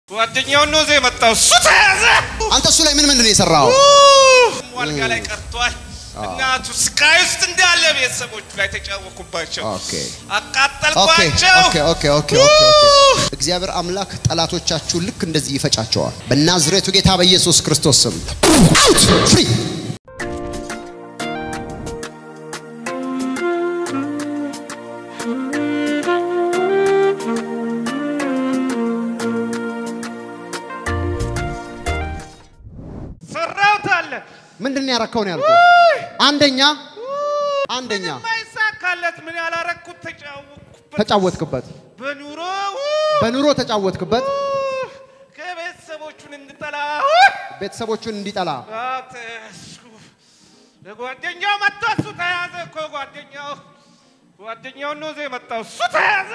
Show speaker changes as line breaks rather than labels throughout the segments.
ጓደኛውን ነው የመጣው። እሱ ተያዘ።
አንተ እሱ ላይ ምን ምንድን ነው የሰራው?
አልጋ ላይ ቀርቷል። እናቱ ስቃይ ውስጥ እንዳለ ቤተሰቦቹ ላይ ተጫወኩባቸው፣
ኦኬ ኦኬ
አቃጠልኳቸው።
ኦኬ ኦኬ ኦኬ ኦኬ ኦኬ። እግዚአብሔር አምላክ ጠላቶቻችሁን ልክ እንደዚህ ይፈጫቸዋል። በናዝሬቱ ጌታ በኢየሱስ ክርስቶስ ስም አውት ፍሪ
ሰራሁት አለ
ምንድን ነው ያረከው ነው ያልኩህ? አንደኛ አንደኛ
ማይሳካለት ምን ያላረኩት ተጫወኩበት።
ተጫወትክበት፣
በኑሮ
በኑሮ ተጫወትክበት፣
ከቤተሰቦቹን እንድጠላ
ቤተሰቦቹን እንዲጠላ
ተያዝኩ። ለጓደኛው መጥቶ እሱ ተያዘ እኮ ጓደኛው ጓደኛውን ነው እዚህ የመጣው እሱ ተያዘ።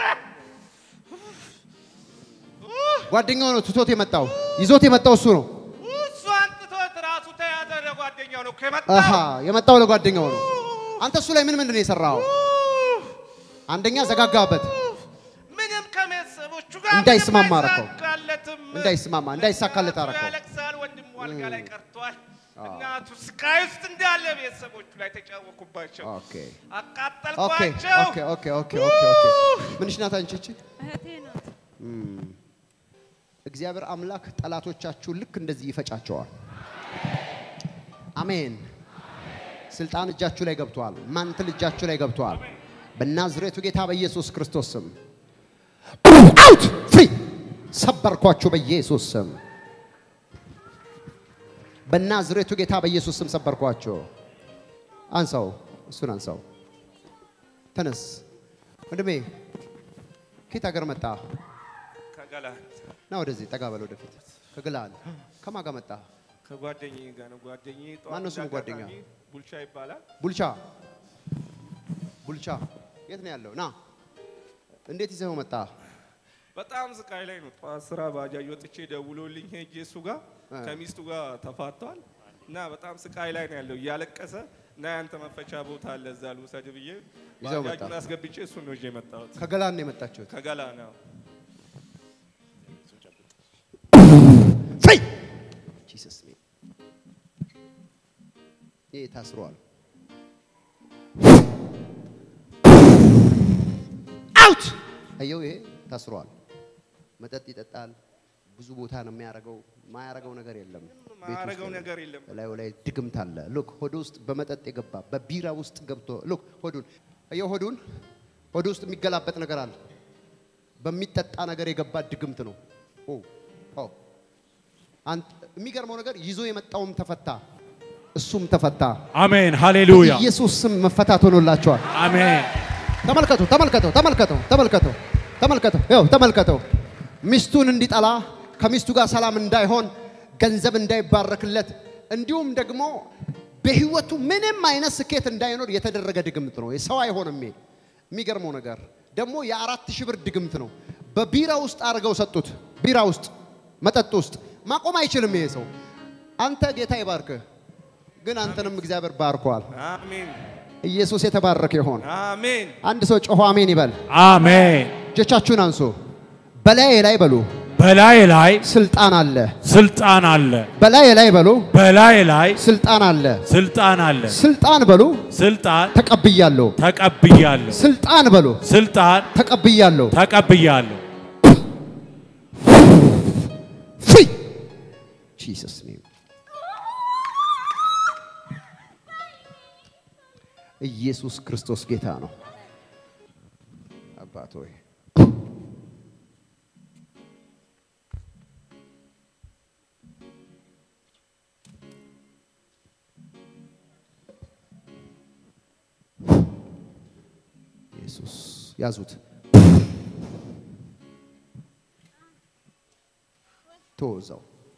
ጓደኛው ነው ትቶት የመጣው ይዞት የመጣው እሱ ነው።
እሱ አንጥቶት ራሱ ተያዘ። ለጓደኛው ነው እኮ
አሃ
የመጣው።
የመጣው ለጓደኛው ነው። አንተ እሱ ላይ ምን ምንድን ነው የሰራው? አንደኛ ዘጋጋበት፣
ምንም ከቤተሰቦቹ ጋር
እንዳይስማማ
ምንም
አደረከው።
አይሳካለትም።
እንዳይስማማ እንዳይሳካለት አደረከው።
ያለቅሳል። ወንድሙ አልጋ ላይ ቀርቷል። እናቱ ስቃይ ውስጥ እንዳለ ቤተሰቦቹ ላይ ተጫወኩባቸው፣
ኦኬ ኦኬ
አቃጠልኳቸው።
ኦኬ ኦኬ ኦኬ ኦኬ ኦኬ ምንሽ ናት አንቺ እቺ?
እህቴ ናት።
እግዚአብሔር አምላክ ጠላቶቻችሁን ልክ እንደዚህ ይፈጫቸዋል። አሜን። ስልጣን እጃችሁ ላይ ገብቷል። ማንትል እጃችሁ ላይ ገብቷል። በናዝሬቱ ጌታ በኢየሱስ ክርስቶስ ስም አውት ፍሪ ሰበርኳችሁ። በኢየሱስ ስም በናዝሬቱ ጌታ በኢየሱስ ስም ሰበርኳችሁ። አንሳው፣ እሱን አንሳው። ተነስ ወንድሜ። ከየት ሀገር መጣ?
ከገላን
ና ወደዚህ ጠጋ በል ወደፊት። ከግላል ከማን ጋር መጣ?
ከጓደኛዬ ጋር ነው። ጓደኛዬ ጠዋት
ማነው ስሙ
እንዳጋጣሚ
ጓደኛ?
ቡልቻ ይባላል።
ቡልቻ ቡልቻ የት ነው ያለው? ና እንዴት ይዘኸው መጣ?
በጣም ስቃይ ላይ ነው። ጠዋት ስራ ባጃጅ ወጥቼ ደውሎልኝ ሄጄ እሱ ጋር ከሚስቱ ጋር ተፋቷል እና በጣም ስቃይ ላይ ነው ያለው እያለቀሰ እና ያንተ መፈቻ ቦታ አለ እዛ ልውሰድ ብዬ
ይዘው መጣ።
ባጃጁን አስገብቼ እሱን ነው ይዤ የመጣሁት
ከገላን ነው የመጣችሁት?
ከገላ ነው።
ፍሪ ጂሰስ ኔም ይሄ ታስሯል። አውት አየው፣ ይሄ ታስሯል። መጠጥ ይጠጣል። ብዙ ቦታ ነው የሚያደርገው። ማያረገው ነገር የለም። ቤት ውስጥ
ማያረገው
ነው።
ነገር የለም።
እላዩ ላይ ድግምት አለ። ሉክ ሆድ ውስጥ በመጠጥ የገባ በቢራ ውስጥ ገብቶ ሉክ ሆዱን አየው፣ ሆዱን ሆድ ውስጥ የሚገላበጥ ነገር አለ። በሚጠጣ ነገር የገባ ድግምት ነው። ኦ ኦ አንተ የሚገርመው ነገር ይዞ የመጣውም ተፈታ፣ እሱም ተፈታ።
አሜን ሃሌሉያ
ኢየሱስ ስም መፈታት ሆኖላቸዋል።
አሜን
ተመልከቱ፣ ተመልከቱ፣ ተመልከቱ፣ ተመልከቱ፣ ተመልከቱ፣ ይኸው ተመልከቱ። ሚስቱን እንዲጠላ ከሚስቱ ጋር ሰላም እንዳይሆን ገንዘብ እንዳይባረክለት እንዲሁም ደግሞ በህይወቱ ምንም አይነት ስኬት እንዳይኖር የተደረገ ድግምት ነው። ሰው አይሆንም። ይሄ የሚገርመው ነገር ደግሞ የአራት ሺህ ብር ድግምት ነው። በቢራ ውስጥ አድርገው ሰጡት። ቢራ ውስጥ መጠጥ ውስጥ ማቆም አይችልም ይሄ ሰው። አንተ ጌታ ይባርክህ፣ ግን አንተንም እግዚአብሔር ባርኳል።
አሜን
ኢየሱስ የተባረከ ይሆን።
አሜን።
አንድ ሰው ጮሆ አሜን ይበል።
አሜን
እጆቻችሁን አንሱ። በላዬ ላይ በሉ
በላይ ላይ
ስልጣን አለ።
ስልጣን አለ
በላዬ ላይ በሉ
በላይ ላይ
ስልጣን አለ።
ስልጣን አለ
ስልጣን በሉ
ስልጣን
ተቀብያለሁ።
ተቀብያለሁ
ስልጣን በሉ
ስልጣን
ተቀብያለሁ።
ተቀብያለሁ
ፍሪ ጂሰስ ኔም ኢየሱስ ክርስቶስ ጌታ ነው። አባት ሆይ ኢየሱስ ያዙት። ተወዛው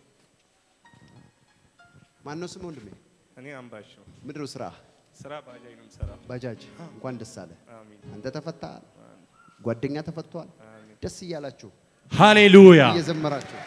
ማነው ስም ወንድሜ?
እኔ አምባቸው
ምንድን ነው ስራ?
ስራ ባጃጅ ነው የምሰራው።
ባጃጅ። እንኳን ደስ አለ።
አሜን
አንተ ተፈታል፣ ጓደኛ ተፈቷል። ደስ እያላችሁ
ሃሌሉያ
እየዘመራችሁ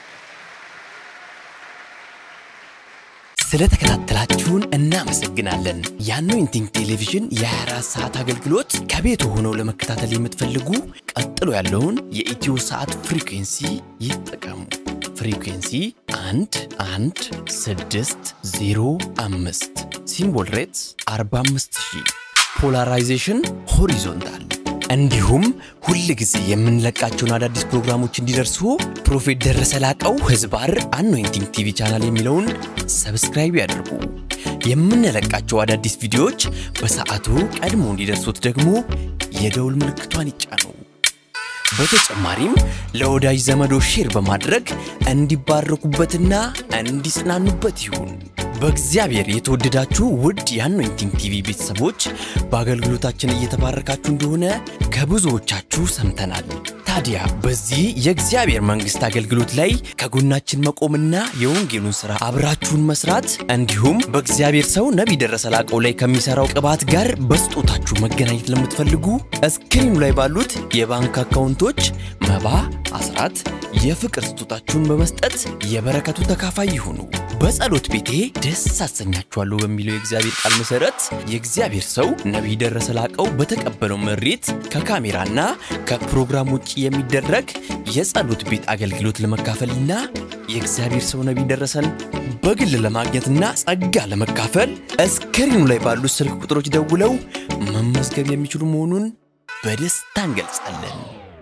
ስለተከታተላችሁን እናመሰግናለን። የአኖይንቲንግ ቴሌቪዥን የ24 ሰዓት አገልግሎት ከቤት ሆነው ለመከታተል የምትፈልጉ ቀጥሎ ያለውን የኢትዮ ሰዓት ፍሪኩንሲ ይጠቀሙ። ፍሪኩንሲ 1 1 6 0 5 ሲምቦል ሬትስ 45000 ፖላራይዜሽን ሆሪዞንታል እንዲሁም ሁል ጊዜ የምንለቃቸውን አዳዲስ ፕሮግራሞች እንዲደርሱ ፕሮፌት ደረሰ ላቀው ህዝባር አኖይንቲንግ ቲቪ ቻናል የሚለውን ሰብስክራይብ ያድርጉ። የምንለቃቸው አዳዲስ ቪዲዮዎች በሰዓቱ ቀድሞ እንዲደርሱት ደግሞ የደውል ምልክቷን ይጫኑ። በተጨማሪም ለወዳጅ ዘመዶ ሼር በማድረግ እንዲባረኩበትና እንዲጽናኑበት ይሁን። በእግዚአብሔር የተወደዳችሁ ውድ የአኖይንቲንግ ቲቪ ቤተሰቦች በአገልግሎታችን እየተባረካችሁ እንደሆነ ከብዙዎቻችሁ ሰምተናል። ታዲያ በዚህ የእግዚአብሔር መንግሥት አገልግሎት ላይ ከጎናችን መቆምና የወንጌሉን ሥራ አብራችሁን መስራት እንዲሁም በእግዚአብሔር ሰው ነቢይ ደረሰ ላቀው ላይ ከሚሠራው ቅባት ጋር በስጦታችሁ መገናኘት ለምትፈልጉ እስክሪኑ ላይ ባሉት የባንክ አካውንቶች መባ፣ አስራት፣ የፍቅር ስጦታችሁን በመስጠት የበረከቱ ተካፋይ ይሁኑ። በጸሎት ቤቴ ደስ አሰኛችኋለሁ በሚለው የእግዚአብሔር ቃል መሰረት የእግዚአብሔር ሰው ነቢይ ደረሰ ላቀው በተቀበለው መሬት ከካሜራና ከፕሮግራም ውጭ የሚደረግ የጸሎት ቤት አገልግሎት ለመካፈልና የእግዚአብሔር ሰው ነቢይ ደረሰን በግል ለማግኘትና ጸጋ ለመካፈል እስክሪኑ ላይ ባሉት ስልክ ቁጥሮች ደውለው መመዝገብ የሚችሉ መሆኑን በደስታ እንገልጻለን።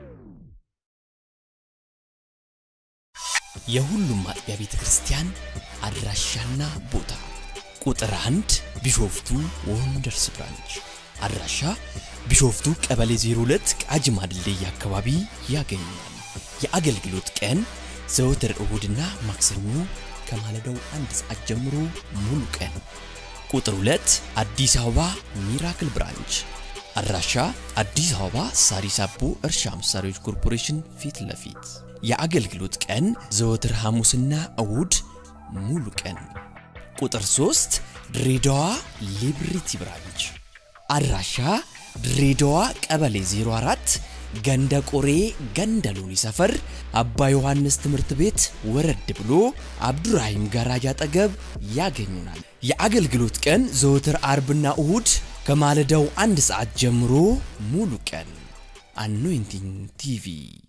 የሁሉም አጥቢያ ቤተ ክርስቲያን አድራሻና ቦታ ቁጥር አንድ ቢሾፍቱ ወንደርስ ብራንች አድራሻ ቢሾፍቱ ቀበሌ 02 ቃጂማ ድልድይ አካባቢ ያገኛል። የአገልግሎት ቀን ዘወትር እሁድና ማክሰኞ ከማለዳው አንድ ሰዓት ጀምሮ ሙሉ ቀን። ቁጥር 2 አዲስ አበባ ሚራክል ብራንች አድራሻ አዲስ አበባ ሳሪስ አቦ እርሻ መሳሪያዎች ኮርፖሬሽን ፊት ለፊት የአገልግሎት ቀን ዘወትር ሐሙስና እሁድ ሙሉ ቀን። ቁጥር 3 ድሬዳዋ ሊብሪቲ ብራንች አድራሻ ድሬዳዋ ቀበሌ 04 ገንደ ቆሬ ገንደ ሎኒ ሰፈር አባ ዮሐንስ ትምህርት ቤት ወረድ ብሎ አብዱራሂም ጋራጅ አጠገብ ያገኙናል። የአገልግሎት ቀን ዘወትር አርብና እሁድ ከማለዳው አንድ ሰዓት ጀምሮ ሙሉ ቀን። አኖይንቲንግ ቲቪ